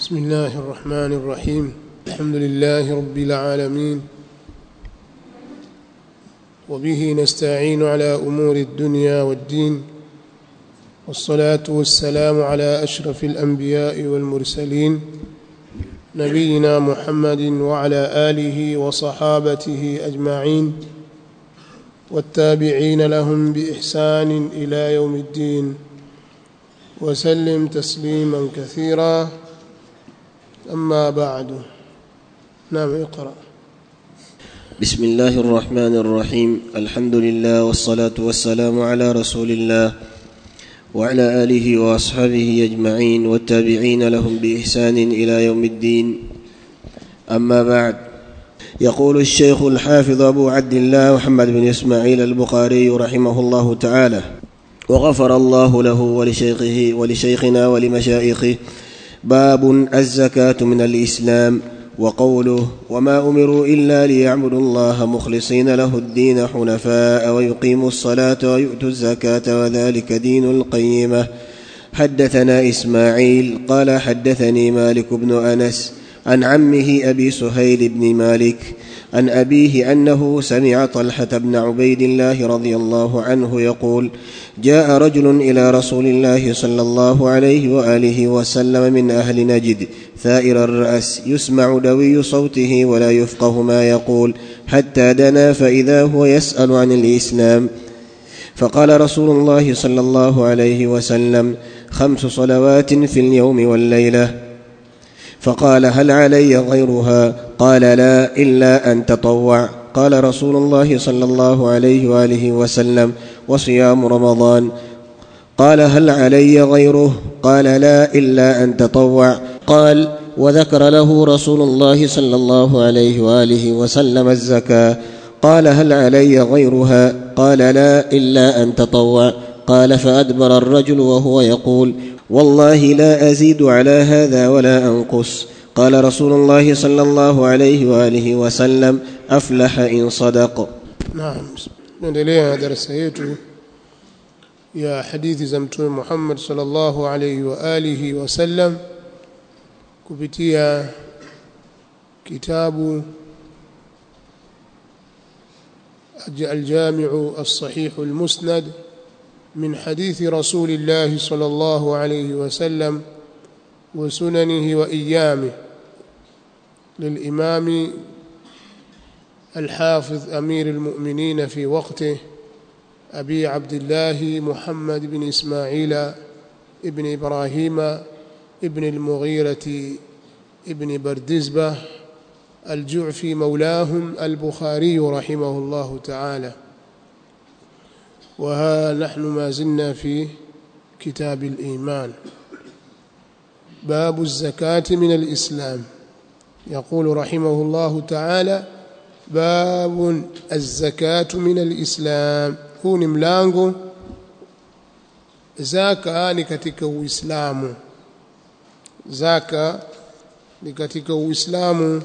بسم الله الرحمن الرحيم الحمد لله رب العالمين وبه نستعين على امور الدنيا والدين والصلاه والسلام على اشرف الانبياء والمرسلين نبينا محمد وعلى اله وصحابته اجمعين والتابعين لهم باحسان الى يوم الدين وسلم تسليما كثيرا اما بعد نعم اقرا بسم الله الرحمن الرحيم الحمد لله والصلاه والسلام على رسول الله وعلى اله واصحابه اجمعين والتابعين لهم باحسان الى يوم الدين اما بعد يقول الشيخ الحافظ ابو عبد الله محمد بن اسماعيل البخاري رحمه الله تعالى وغفر الله له ولشيخه ولشيخنا ولمشايخه باب الزكاه من الاسلام وقوله وما امروا الا ليعبدوا الله مخلصين له الدين حنفاء ويقيموا الصلاه ويؤتوا الزكاه وذلك دين القيمه حدثنا اسماعيل قال حدثني مالك بن انس عن عمه ابي سهيل بن مالك عن ابيه انه سمع طلحه بن عبيد الله رضي الله عنه يقول جاء رجل الى رسول الله صلى الله عليه واله وسلم من اهل نجد ثائر الراس يسمع دوي صوته ولا يفقه ما يقول حتى دنا فاذا هو يسال عن الاسلام فقال رسول الله صلى الله عليه وسلم خمس صلوات في اليوم والليله فقال هل علي غيرها قال لا الا ان تطوع قال رسول الله صلى الله عليه واله وسلم وصيام رمضان قال هل علي غيره قال لا الا ان تطوع قال وذكر له رسول الله صلى الله عليه واله وسلم الزكاه قال هل علي غيرها قال لا الا ان تطوع قال فادبر الرجل وهو يقول والله لا ازيد على هذا ولا انقص قال رسول الله صلى الله عليه واله وسلم افلح ان صدق نعم naendelea na darasa yetu ya hadithi za mtume Muhammad sallallahu alayhi wa alihi wasallam kupitia kitabu الجامع الصحيح المسند من حديث رسول الله صلى الله عليه وسلم وسننه وإيامه للإمام الحافظ أمير المؤمنين في وقته أبي عبد الله محمد بن إسماعيل ابن إبراهيم ابن المغيرة ابن بردزبة الجعفي مولاهم البخاري رحمه الله تعالى وها نحن ما زلنا في كتاب الإيمان باب الزكاة من الإسلام يقول رحمه الله تعالى باب الزكاة من الإسلام huu ni mlango zaka ni katika uislamu zaka ni katika uislamu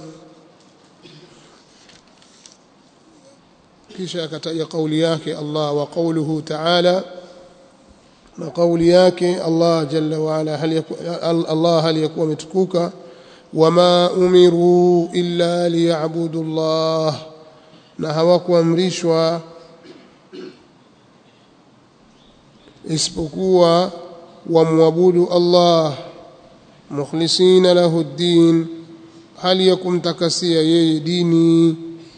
kisha akataja kauli yake Allah wa qawluhu ta'ala na kauli yake Allah jalla wa ala hal Allah hal yakuwa umetukuka wama umiru illa liya'budu Allah na hawakuamrishwa isipokuwa wamwabudu Allah mukhlisina lahu ddin hali ya kumtakasia yeye dini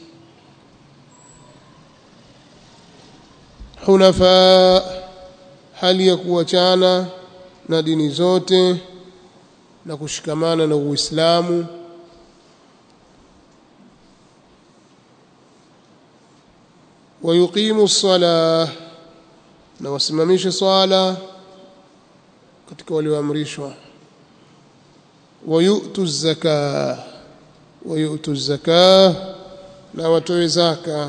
hunafa hali ya kuachana na dini zote na kushikamana na Uislamu wayuqimu ssalah na wasimamishe swala katika walioamrishwa wayutu zaka wayutu zaka na watoe zaka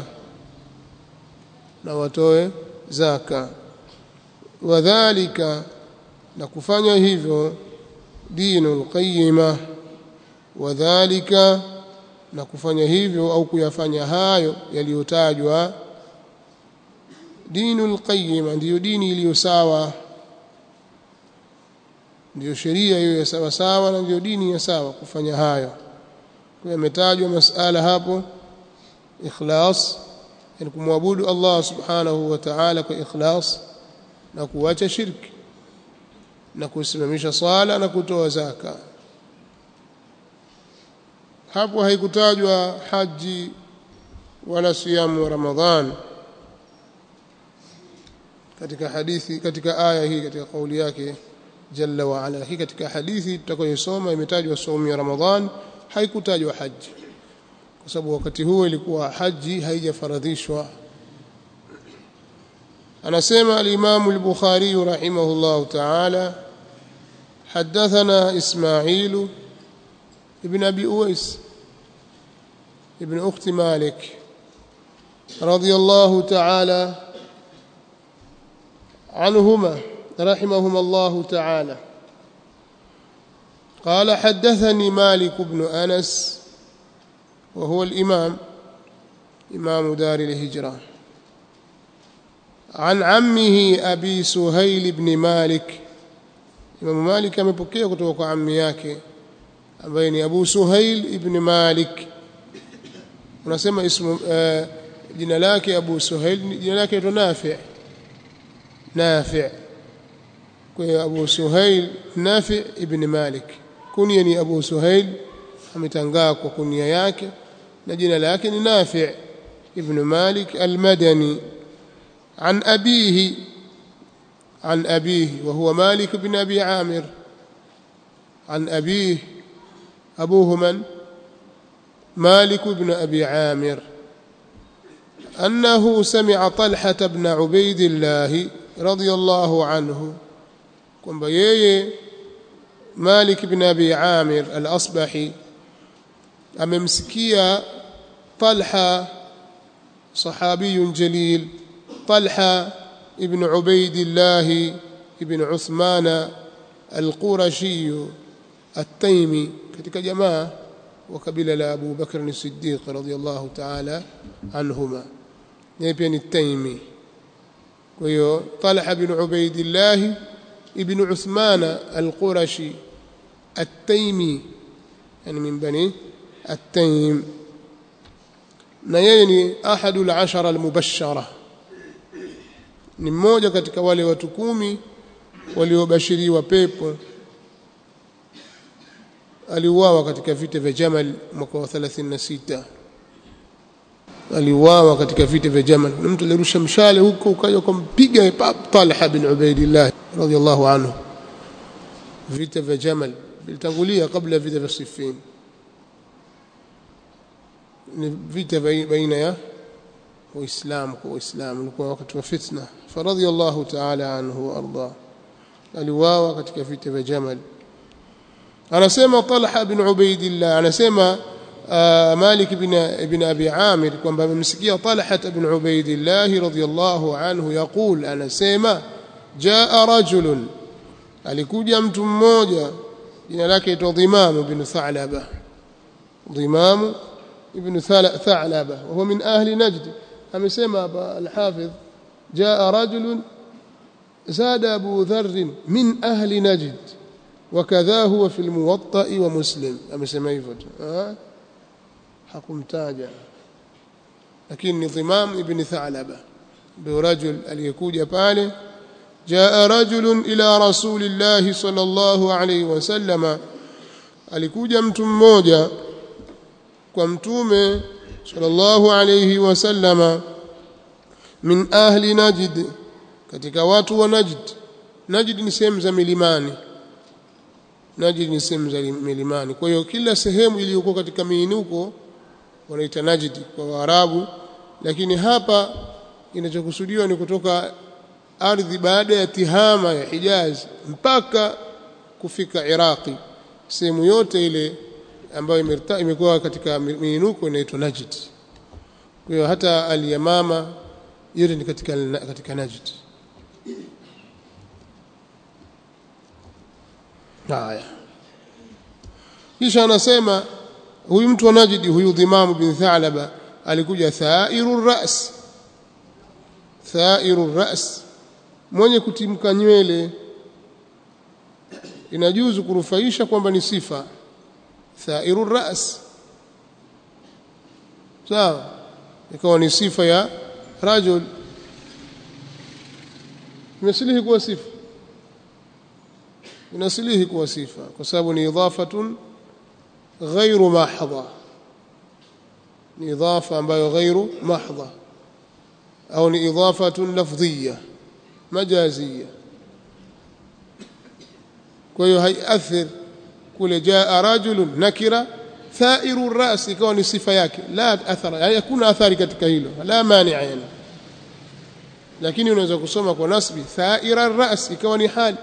na watoe zaka wadhālika na kufanya hivyo dinul qayyima wadhālika na kufanya hivyo au kuyafanya hayo yaliyotajwa dinul qayyima ndiyo dini iliyo sawa ndiyo sheria hiyo ya sawa sawa na ndiyo dini ya sawa kufanya hayo kwa yametajwa masala hapo ikhlas yani kumwabudu Allah subhanahu wa ta'ala kwa ikhlas na kuacha shirki na kusimamisha swala na kutoa zaka hapo haikutajwa haji wala siyamu wa ramadhan katika hadithi katika aya hii katika kauli yake jalla wa ala hii katika hadithi tutakayosoma imetajwa saumu ya ramadhan haikutajwa haji kwa sababu wakati huo ilikuwa haji haijafaradhishwa anasema al-Imam al-Bukhari rahimahullah ta'ala حدثنا إسماعيل ابن أبي أويس ابن أخت مالك رضي الله تعالى عنهما رحمهما الله تعالى قال حدثني مالك بن أنس وهو الإمام إمام دار الهجرة عن عمه أبي سهيل بن مالك إمام مالك amepokea kutoka kwa ammi yake ambaye ni Abu Suhail ibn Malik unasema ismu uh, jina lake Abu Suhail jina lake ni Nafi' Nafi' kwa hiyo Abu Suhail Nafi' ibn Malik kunia ni Abu Suhail ametangaa kwa kunia yake na jina lake ni Nafi' ibn Malik al-Madani عن أبيه عن أبيه وهو مالك بن أبي عامر عن أبيه أبوه من مالك بن أبي عامر أنه سمع طلحة بن عبيد الله رضي الله عنه كم بيي مالك بن أبي عامر الأصبحي أممسكيا طلحة صحابي جليل طلحة ابن عبيد الله ابن عثمان القرشي التيمي katika jamaa wa kabila la Abu Bakr as-Siddiq radhiyallahu ta'ala anhuma yeye pia ni Taimi kwa hiyo Talha bin Ubaidillah ibn Uthman al-Qurashi at-Taimi yani min bani at-Taim na yeye ni ahadul ashara al-mubashshara ni mmoja katika wale watu kumi waliobashiriwa pepo aliuawa katika vita vya Jamal mwaka wa 36 aliuawa katika vita vya Jamal na mtu alirusha mshale huko ukaja kumpiga Talha bin Ubaidillah radiyallahu anhu vita vya Jamal vilitangulia kabla vita vya Siffin ni vita baina ya waislamu kwa waislamu ulikuwa wakati wa fitna faradhiyallahu ta'ala anhu warda aliuawa katika vita vya Jamal anasema Talha bin Ubaidillah anasema Malik ibn ibn Abi Amir kwamba amemsikia Talha bin Ubaidillah radhiyallahu anhu yaqul anasema jaa rajulun alikuja mtu mmoja jina lake itwa Dhimam ibn Tha'laba Dhimam ibn Tha'laba wa huwa min ahli Najd amesema hapa al-Hafidh jaa rajulun zada Abu Dharr min ahli Najd وكذا هو في الموطأ ومسلم amesema hivyo tu hakumtaja lakini ni Dhimam ibn Tha'laba ndio rajul aliyekuja pale jaa rajulun ila rasulillahi sallallahu alayhi wasallama alikuja mtu mmoja kwa mtume sallallahu alayhi wasallama min ahli najd katika watu wa najd najd ni sehemu za milimani Najd ni sehemu za milimani. Kwa hiyo kila sehemu iliyokuwa katika miinuko wanaita Najd kwa Waarabu, lakini hapa inachokusudiwa ni kutoka ardhi baada ya tihama ya Hijaz mpaka kufika Iraqi. Sehemu yote ile ambayo imekuwa katika miinuko inaitwa Najd. Kwa hiyo hata al-Yamama yote ni katika katika Najd. haya kisha anasema huyu mtu wa Najdi huyu Dhimam bin Tha'laba alikuja thairu ras thairu ras mwenye kutimka nywele inajuzu kurufaisha kwamba ni sifa thairu ras sawa ikawa ni sifa ya rajul imesilihi kuwa sifa inasilihi kuwa sifa kwa sababu ni idhafatun ghairu mahdha ni idhafa ambayo ghairu mahdha au ni idhafatun lafdhiya majazia kwa hiyo haiathir kule jaa rajulun nakira thairu ras ikawa ni sifa yake la athara yani hakuna athari katika hilo la mania yani lakini unaweza kusoma kwa nasbi thaira ras ikawa ni hali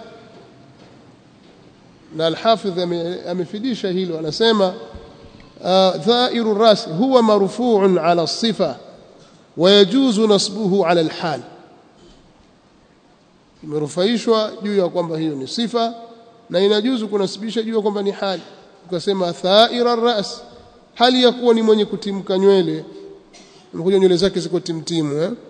na alhafidh amefidisha hilo anasema thairu ras huwa marfu'un ala sifa ويجوز نصبه على الحال imerufaishwa juu ya kwamba hiyo ni sifa na inajuzu kunasibisha juu ya kwamba ni hali ukasema thaira ras hali ya kuwa ni mwenye kutimka nywele mkuja nywele zake ziko timtimu eh?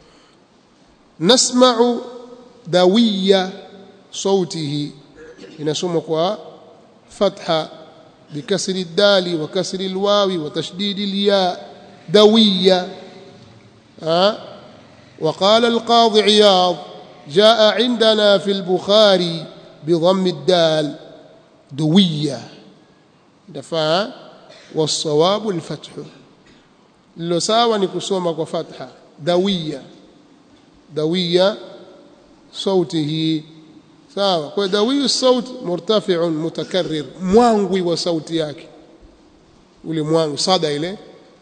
nasma'u dawiya sautihi inasoma kwa fatha bikasri dali wa kasri alwawi wa tashdidi alya dawiya ها وقال القاضي عياض جاء عندنا في البخاري بضم الدال دوية دفع والصواب الفتح لو ساوى نكسوما وفتحة دوية دوية صوته sawa kwa dawiyu sauti murtafi'un mutakarrir mwangwi wa sauti yake ule mwangwi sada ile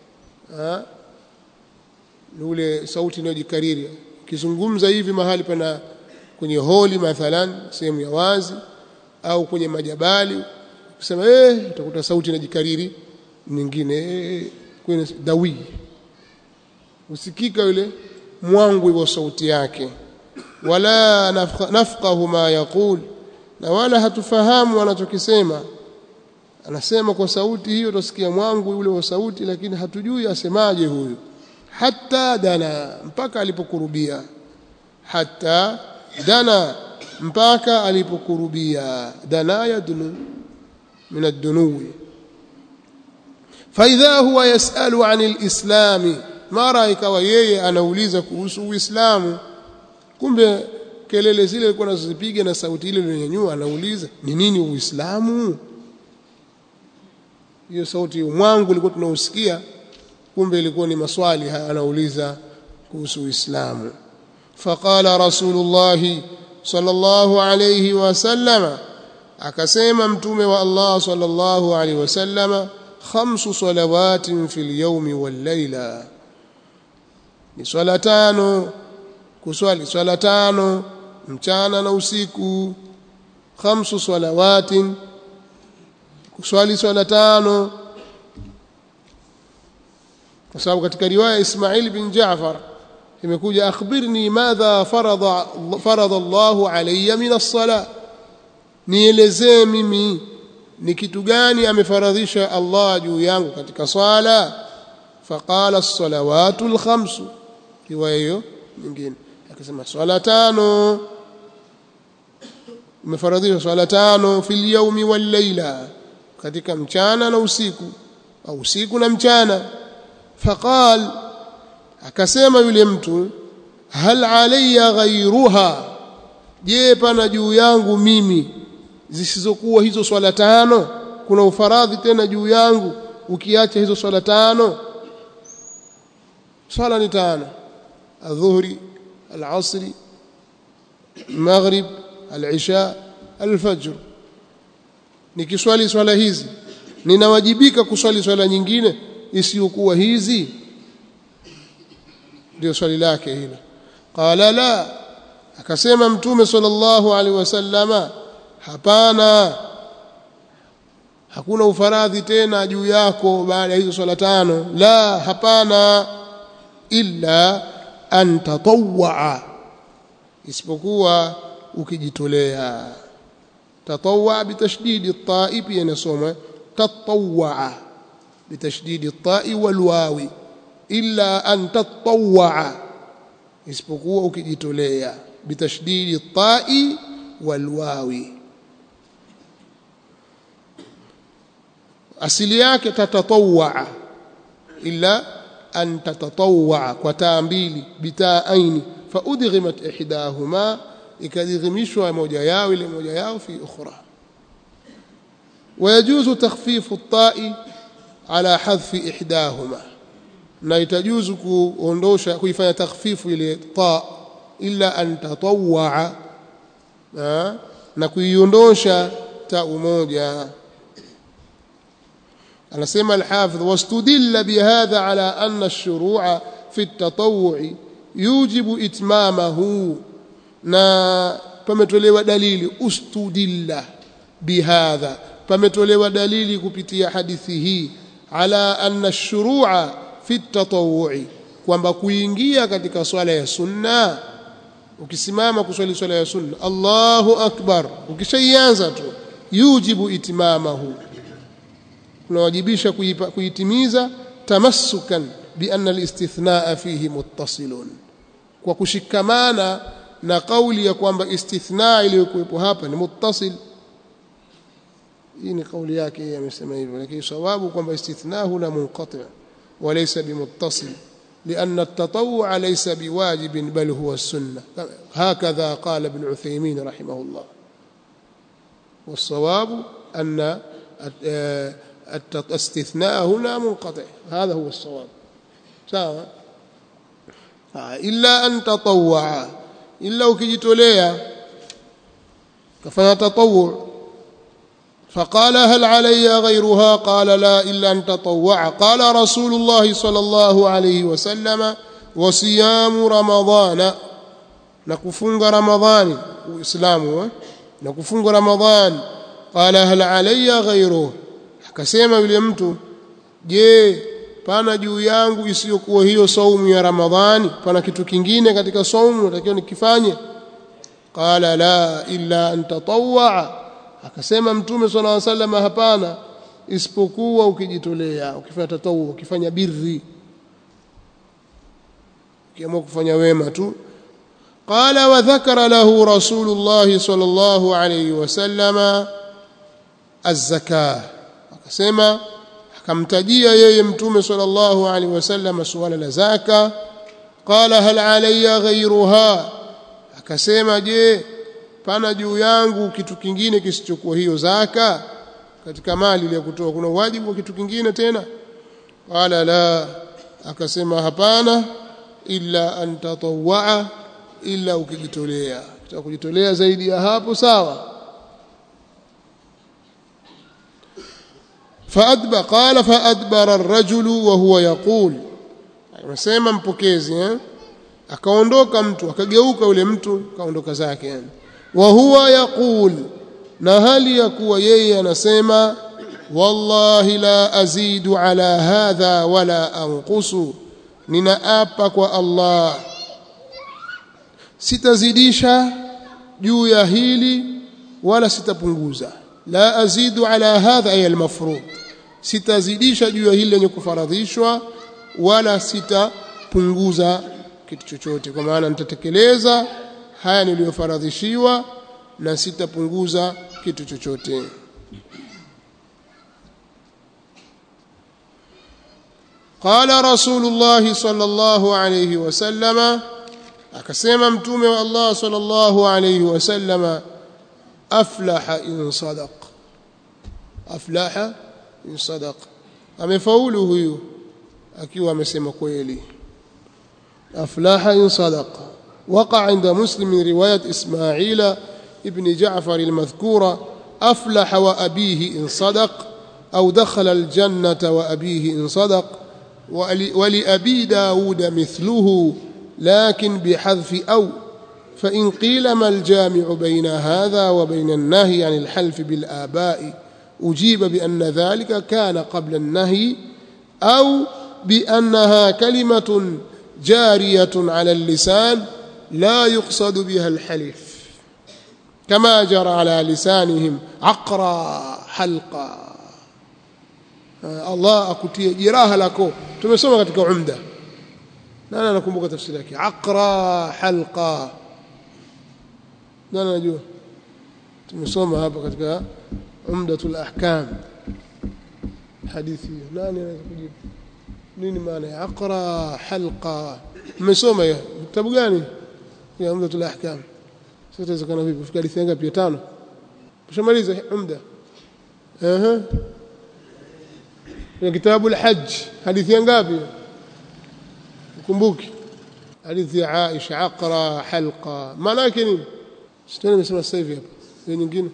ni ule sauti inayojikariri kizungumza hivi mahali pana kwenye holi mathalan sehemu ya wazi au kwenye majabali kusema eh utakuta sauti inajikariri nyingine eh, kwenye dawi usikika yule mwangwi wa sauti yake wala nafqahu ma yaqul na wala hatufahamu anachokisema anasema kwa sauti hiyo tusikia mwangu ule wa sauti lakini hatujui asemaje huyu hatta dana mpaka alipokurubia hatta dana mpaka alipokurubia dana yadnu min ad-dunuwi فإذا هو يسأل عن الإسلام mara ikawa yeye anauliza kuhusu Uislamu kumbe kelele zile alikuwa anazozipiga na sauti ile iliyonyanyua anauliza ni nini Uislamu hiyo sauti mwangu ilikuwa tunausikia kumbe ilikuwa ni maswali anauliza kuhusu Uislamu faqala rasulullah sallallahu alayhi wasallam akasema mtume wa Allah sallallahu alayhi wasallam khamsu salawatin fil yawmi wal layla ni swala tano kuswali swala tano mchana na usiku khamsu salawatin kuswali swala tano kwa sababu katika riwaya Ismail bin Jaafar imekuja akhbirni madha farada farada Allahu alayya min as-sala nielezee mimi ni kitu gani amefaradhisha Allah juu yangu katika swala faqala as-salawatu al-khamsu riwaya hiyo nyingine akasema swala tano umefaradhisha swala tano fil yawmi wal layla katika mchana na usiku au usiku na mchana faqal akasema yule mtu hal alayya ghayruha je pana juu yangu mimi zisizokuwa hizo swala tano kuna ufaradhi tena juu yangu ukiacha hizo swala tano swala ni tano adhuhri alasri maghrib alisha alfajr nikiswali swala hizi ninawajibika kuswali swala nyingine isiyokuwa hizi ndio swali lake hilo qala la akasema mtume sallallahu alaihi wasallama hapana hakuna ufaradhi tena juu yako baada ya hizo swala tano la hapana illa an tatawwa isipokuwa ukijitolea tatawwa bitashdidi at-ta'i pia inasoma tatawwa bitashdidi at-ta'i wal wawi illa an tatawwa isipokuwa ukijitolea bitashdidi at-ta'i wal wawi asili yake tatatawwa illa an tatatawwa kwa taa mbili bitaa aini fa udghimat ihdahuma ikadghimishwa moja yao ile moja yao fi ukhra ويجوز تخفيف الطاء على حذف إحداهما na itajuzu kuondosha kuifanya takhfifu ile ta illa an tatawwa na kuiondosha ta moja anasema al-hafidh wastudilla bihadha ala anna ash-shuru'a fi at-tatawwu yujibu itmamahu na pametolewa dalili ustudilla bihadha pametolewa dalili kupitia hadithi hii ala anna ash-shuru'a fi at-tatawwu kwamba kuingia katika swala ya sunna ukisimama kuswali swala ya sunna Allahu akbar ukishaianza tu yujibu itimamahu kunawajibisha kuitimiza tamassukan bi anna al-istithnaa fihi muttasilun kwa kushikamana na kauli ya kwamba istithnaa iliyokuwepo hapa ni muttasil hii ni kauli yake yeye amesema hivyo lakini sawabu kwamba istithnaa huna munqati وليس بمتصل لأن التطوع ليس بواجب بل هو السنة هكذا قال ابن عثيمين رحمه الله والصواب أن الاستثناء هنا منقطع هذا هو الصواب سواء إلا أن تطوع إلا وكجتوليا كفنا تطوع فقال هل علي غيرها قال لا إلا أن تطوع قال رسول الله صلى الله عليه وسلم وصيام رمضان نكفنغ رمضان وإسلامه نكفنغ رمضان قال هل علي غيره akasema yule mtu je pana juu yangu isiyokuwa hiyo saumu ya ramadhani pana kitu kingine katika saumu natakiwa nikifanye qala la illa an tatawwa akasema mtume swalla alayhi wasallam hapana isipokuwa ukijitolea ukifanya tatawu ukifanya birri ukiamua kufanya wema tu qala wa dhakara lahu rasulullah sallallahu alayhi wasallam az-zakah akasema akamtajia yeye mtume sallallahu alayhi wasallam suala la zaka qala hal alayya ghayruha akasema je pana juu yangu kitu kingine kisichokuwa hiyo zaka katika mali ile kutoa kuna wajibu wa kitu kingine tena qala la akasema hapana illa an tatawwa illa ukijitolea kitaka kujitolea zaidi ya hapo sawa فأدبر قال فأدبر الرجل وهو يقول anasema mpokezi eh akaondoka mtu akageuka yule mtu kaondoka zake yani wa huwa yaqul na hali ya kuwa yeye anasema wallahi la azidu ala hadha wala anqusu ninaapa kwa Allah sitazidisha juu ya hili wala sitapunguza la azidu ala hadha ay almafrud sitazidisha juu ya hili lenye kufaradhishwa wala sitapunguza kitu chochote kwa maana nitatekeleza haya niliyofaradhishiwa na sitapunguza kitu chochote قال رسول الله صلى الله عليه وسلم akasema mtume wa Allah sallallahu alayhi wasallam aflaha in sadaq aflaha in sadaq amefaulu huyu akiwa amesema kweli aflaha in sadaq وقع عند مسلم من رواية إسماعيل ابن جعفر المذكورة أفلح وأبيه إن صدق أو دخل الجنة وأبيه إن صدق ولأبي داود مثله لكن بحذف أو فإن قيل ما الجامع بين هذا وبين النهي عن الحلف بالآباء أجيب بأن ذلك كان قبل النهي أو بأنها كلمة جارية على اللسان لا يقصد بها الحلف كما جرى على لسانهم عقرا حلقا الله akutie jeraha lako tumesoma katika umda nani anakumbuka tafsiri yake aqra halqa nani anajua tumesoma hapa katika umdatul ahkam hadithi hiyo nani anaweza kujibu nini maana ya aqra halqa mmesoma hiyo kitabu gani ya umdatul ahkam sasa inawezekana vipi fika hadithi ngapi ya tano ushamaliza umda ehe ya kitabu al-hajj hadithi ngapi ukumbuki hadithi ya Aisha aqra halqa maana yake nini sitani nimesema sasa hivi hapa hiyo nyingine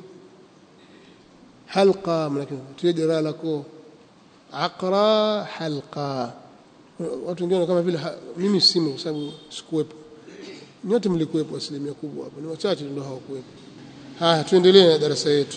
halqa maana yake tuje lako aqra halqa watu wengine kama vile mimi simu kwa sababu sikuwepo nyote mlikuwepo asilimia kubwa hapo ni wachache ndio hawakuwepo haya tuendelee na darasa yetu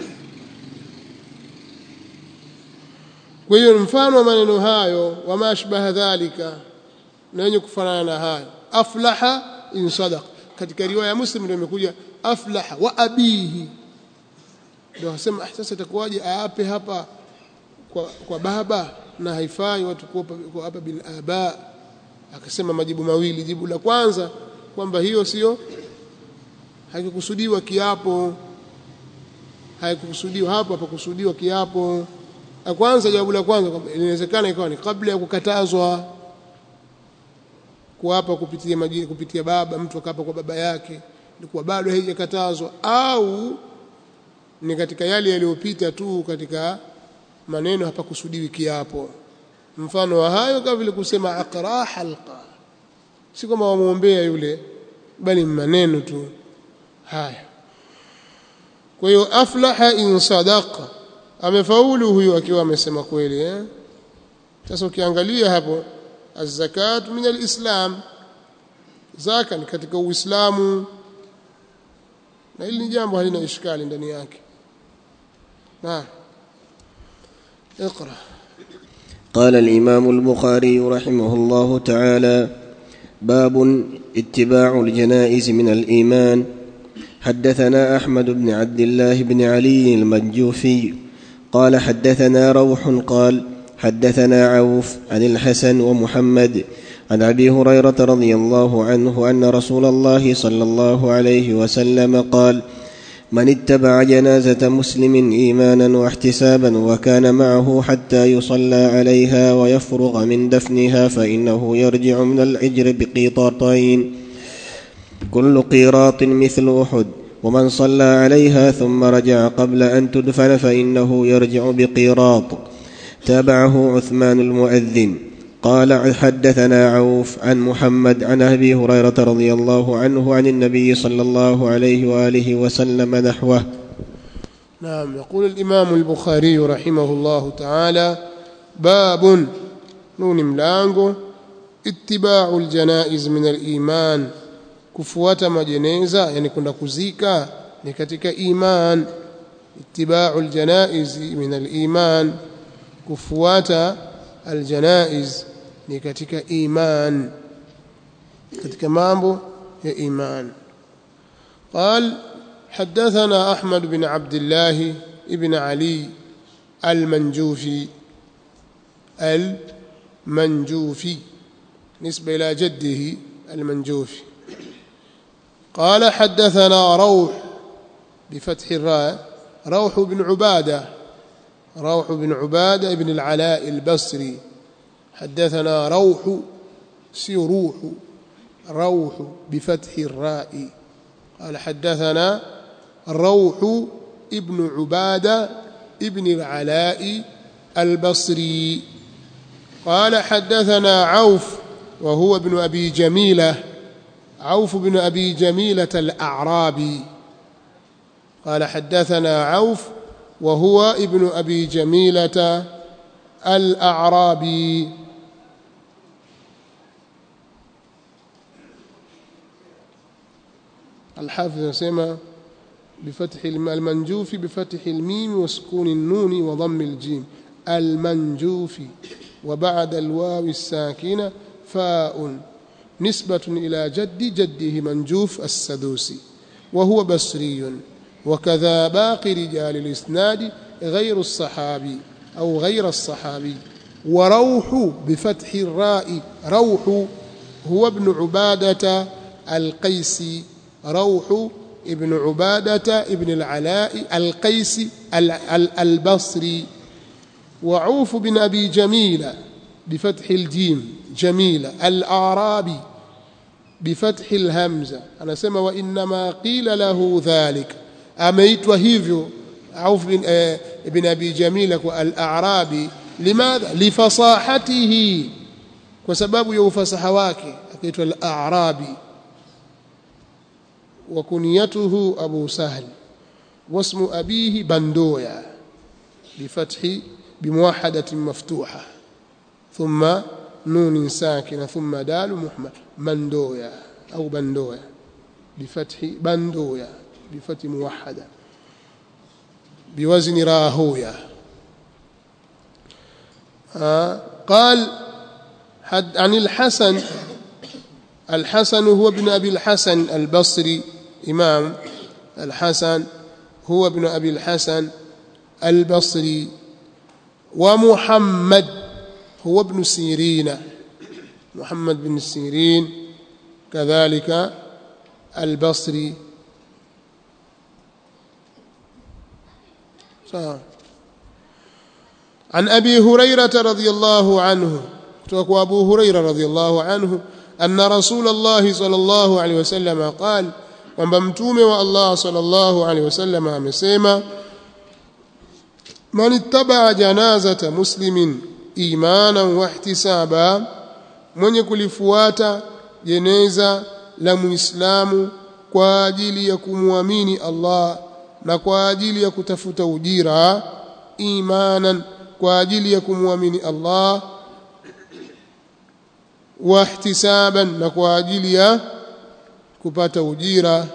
kwa hiyo mfano wa maneno hayo wama ashbaha dhalika na wenye kufanana na hayo aflaha in sadaq katika riwaya ya muslim ndio imekuja aflaha wa abihi ndio wasema ah sasa itakuwaje aape hapa kwa, kwa baba na haifai watu kuapa hapa bil aba akasema majibu mawili jibu la kwanza kwamba hiyo sio haikukusudiwa kiapo haikukusudiwa hapo hapakusudiwa kiapo la kwanza jawabu la kwanza kwamba inawezekana ikawa ni kabla ya kukatazwa kuapa kupitia majini kupitia baba mtu akapa kwa baba yake ilikuwa bado haijakatazwa au ni katika yale yaliyopita tu katika maneno hapakusudiwi kiapo mfano wa hayo kama vile kusema aqra halqa si kama wamuombea yule bali maneno tu haya kwa hiyo aflaha in sadaqa amefaulu huyo akiwa amesema kweli eh sasa ukiangalia hapo az-zakat min al-islam zaka ni katika uislamu na hili ni jambo halina ishkali ndani yake na اقرا قال الإمام البخاري رحمه الله تعالى باب اتباع الجنائز من الإيمان حدثنا أحمد بن عبد الله بن علي المجوفي قال حدثنا روح قال حدثنا عوف عن الحسن ومحمد عن ابي هريره رضي الله عنه ان رسول الله صلى الله عليه وسلم قال من اتبع جنازه مسلم ايمانا واحتسابا وكان معه حتى يصلى عليها ويفرغ من دفنها فانه يرجع من العجر بقيطارين كل قيراط مثل احد ومن صلى عليها ثم رجع قبل ان تدفن فانه يرجع بقيراط تابعه عثمان المؤذن قال حدثنا عوف عن محمد عن ابي هريره رضي الله عنه عن النبي صلى الله عليه واله وسلم نحوه نعم يقول الامام البخاري رحمه الله تعالى باب نون ملانغو اتباع الجنائز من الايمان kufuata majeneza yani kwenda kuzika ni katika iman ittiba'u aljanaiz min aliman kufuata aljanaiz ni katika iman katika mambo ya iman قال حدثنا أحمد بن عبد الله ابن علي المنجوفي المنجوفي نسبة إلى جده المنجوفي قال حدثنا روح بفتح الراء روح بن عبادة روح بن عبادة بن العلاء البصري حدثنا روح سيروح روح بفتح الراء قال حدثنا روح ابن عبادة ابن العلاء البصري قال حدثنا عوف وهو ابن أبي جميلة عوف بن أبي جميلة الأعرابي قال حدثنا عوف وهو ابن أبي جميلة الأعرابي الحافظ يسمى بفتح المنجوف بفتح الميم وسكون النون وضم الجيم المنجوف وبعد الواو الساكنة فاء نسبة إلى جد جده منجوف السدوسي وهو بصري وكذا باقي رجال الإسناد غير الصحابي أو غير الصحابي وروح بفتح الراء روح هو ابن عبادة القيسي روح ابن عبادة ابن العلاء القيسي البصري وعوف بن أبي جميلة بفتح الجيم جميلة الأعرابي بفتح الهمزة أنا سمى وإنما قيل له ذلك أميت وهيفيو عوف بن, آه بن أبي جميلة الأعرابي لماذا لفصاحته وسبب يوفصح واكي أكيد الأعرابي وكنيته أبو سهل واسم أبيه بندويا بفتح بموحدة مفتوحة ثم نون ساكنة ثم دال محمد مندويا أو بندويا بفتح بندويا بفتح موحدة بوزن راهويا آه قال حد عن الحسن الحسن هو ابن أبي الحسن البصري إمام الحسن هو ابن أبي الحسن البصري ومحمد هو ابن سيرين محمد بن سيرين كذلك البصري عن أبي هريرة رضي الله عنه kutoka Abu Huraira radhiallahu anhu anna Rasulullah sallallahu alaihi wasallam qal kwamba mtume wa Allah sallallahu alaihi wasallam amesema man ittaba janazata muslimin imanan wa ihtisaba mwenye kulifuata jeneza la muislamu kwa ajili ya kumwamini Allah na kwa ajili ya kutafuta ujira imanan kwa ajili ya kumwamini Allah wahtisaban na kwa ajili ya kupata ujira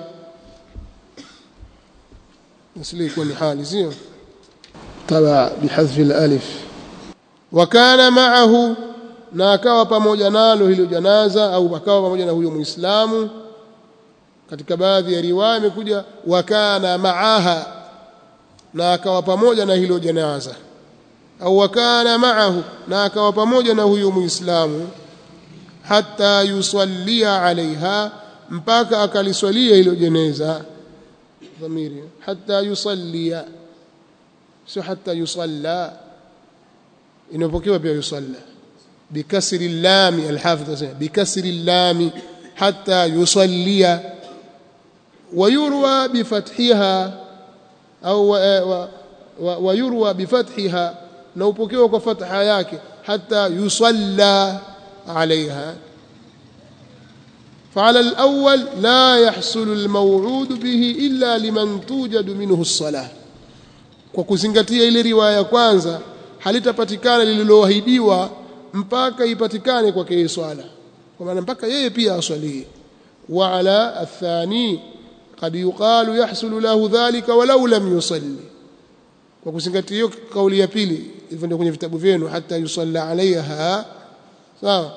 asli ikuwa ni hali sio taba bihadhfi alif wa kana ma'ahu na akawa pamoja nalo hilo janaza au akawa pamoja na huyo muislamu katika baadhi ya riwaya imekuja wa kana ma'aha na akawa pamoja na hilo janaza au wa kana ma'ahu na akawa pamoja na huyo muislamu hata yusallia alaiha mpaka akaliswalia hilo jeneza dhamiri hata yusallia sio hata yusalla inapokewa pia yusalla bikasri llami alhafidh anasema bikasri llami hata yusallia ويروى بفتحها أو ويروى بفتحها نوبكيوا كفتحها yake حتى يصلى عليها فعلى الأول لا يحصل الموعود به إلا لمن توجد منه الصلاة kwa kuzingatia ile riwaya ya kwanza halitapatikana lililoahidiwa mpaka ipatikane kwake yeye swala kwa maana mpaka yeye pia aswalie wa ala athani qad yuqalu yahsulu lahu dhalika walau lam yusalli kwa kuzingatia hiyo kauli ya pili hivyo ndio kwenye vitabu vyenu hata yusalla alaiha sawa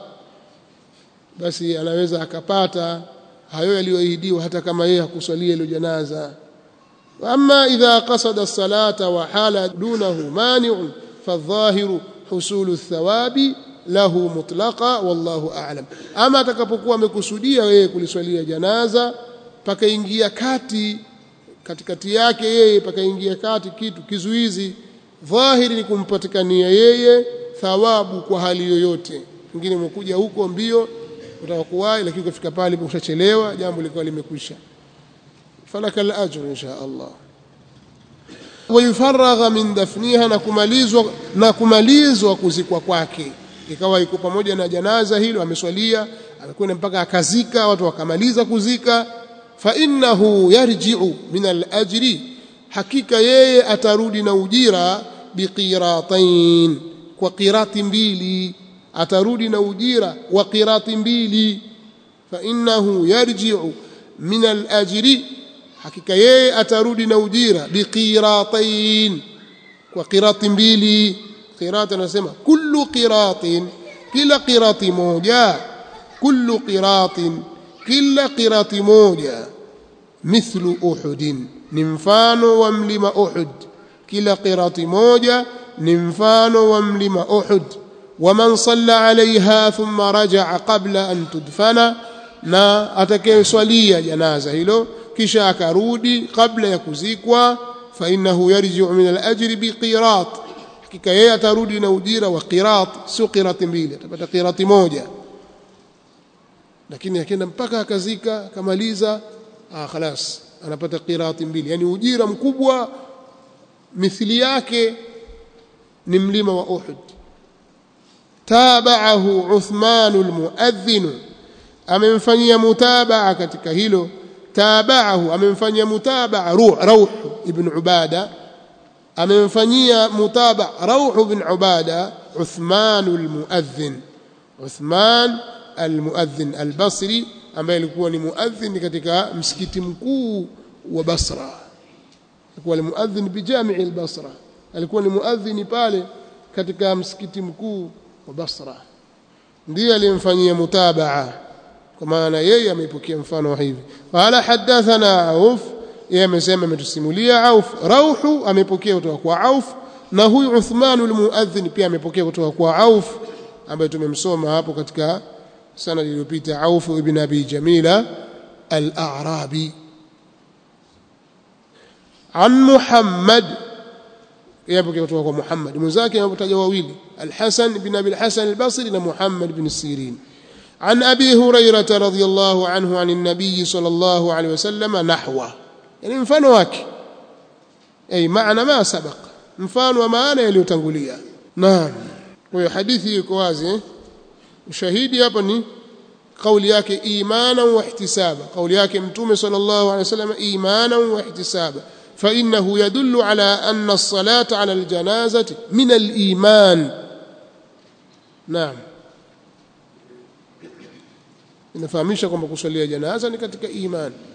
basi anaweza akapata hayo yaliyoahidiwa hata kama yeye hakuswalia ile janaza amma idha qasada as-salata wa hala dunahu mani'un fadhahiru husulu ath-thawabi lahu mutlaqa wallahu a'lam ama atakapokuwa amekusudia yeye kuliswalia janaza pakaingia kati katikati yake yeye pakaingia kati kitu kizuizi dhahiri ni kumpatikania yeye thawabu kwa hali yoyote mwingine umekuja huko mbio utaka kuwahi lakini ukifika pale ushachelewa jambo likawa limekwisha falaka al-ajr insha Allah wayufaragha min dafniha na kumalizwa na kumalizwa kuzikwa kwake ikawa iko pamoja na janaza hilo ameswalia amekwenda mpaka akazika watu wakamaliza kuzika fa innahu yarji'u min al-ajri hakika yeye atarudi na ujira biqiratain kwa qirati mbili atarudi na ujira wa qirati mbili fa innahu yarji'u min al-ajri hakika yeye atarudi na ujira biqiratain kwa qirati mbili qirati anasema kullu qiratin kila qirati moja kullu qiratin kila qirati moja mithlu uhudin ni mfano wa mlima uhud kila qirati moja ni mfano wa mlima uhud ومن صلى عليها ثم رجع قبل أن تدفن na atakayeswalia janaza hilo kisha akarudi kabla ya kuzikwa fa innahu yarji'u min al-ajri biqirat hakika yeye atarudi na ujira wa qirat sio qirati mbili atapata qirati moja lakini akienda mpaka akazika akamaliza ah khalas anapata qirati mbili yani ujira mkubwa mithili yake ni mlima wa Uhud tabahu Uthman almuadhdhin amemfanyia mutabaa katika hilo tabahu amemfanyia mutabaa ruh rauh ibn ubada amemfanyia mutabaa rauh ibn ubada Uthman almuadhdhin Uthman almuadhdhin albasri ambaye alikuwa ni muadhdhin katika msikiti mkuu wa Basra alikuwa ni muadhdhin bijami' al-Basra alikuwa ni muadhdhin pale katika msikiti mkuu wa Basra ndiye aliyemfanyia mutabaa kwa maana yeye ameipokea mfano wa hivi qala hadathana auf yeye amesema ametusimulia auf rauhu amepokea kutoka kwa auf na huyu Uthman al-muadhdhin pia amepokea kutoka kwa auf ambaye tumemsoma hapo katika sana iliyopita auf ibn abi jamila al-a'rabi an muhammad yapokea kutoka kwa muhammad mwenzake anapotaja wawili al-hasan ibn abi al-hasan al-basri na muhammad ibn sirin عن أبي هريرة رضي الله عنه عن النبي صلى الله عليه وسلم نحوه يعني mfano wake أي معنى ما سبق mfano wa maana yaliyotangulia naam kwa hiyo hadithi iko wazi ushahidi hapa ni kauli yake imana wa ihtisaba kauli yake mtume sallallahu alaihi wasallam imana wa ihtisaba فإنه يدل على أن الصلاة على الجنازة من الإيمان نعم inafahamisha kwamba kusalia janaza ni katika imani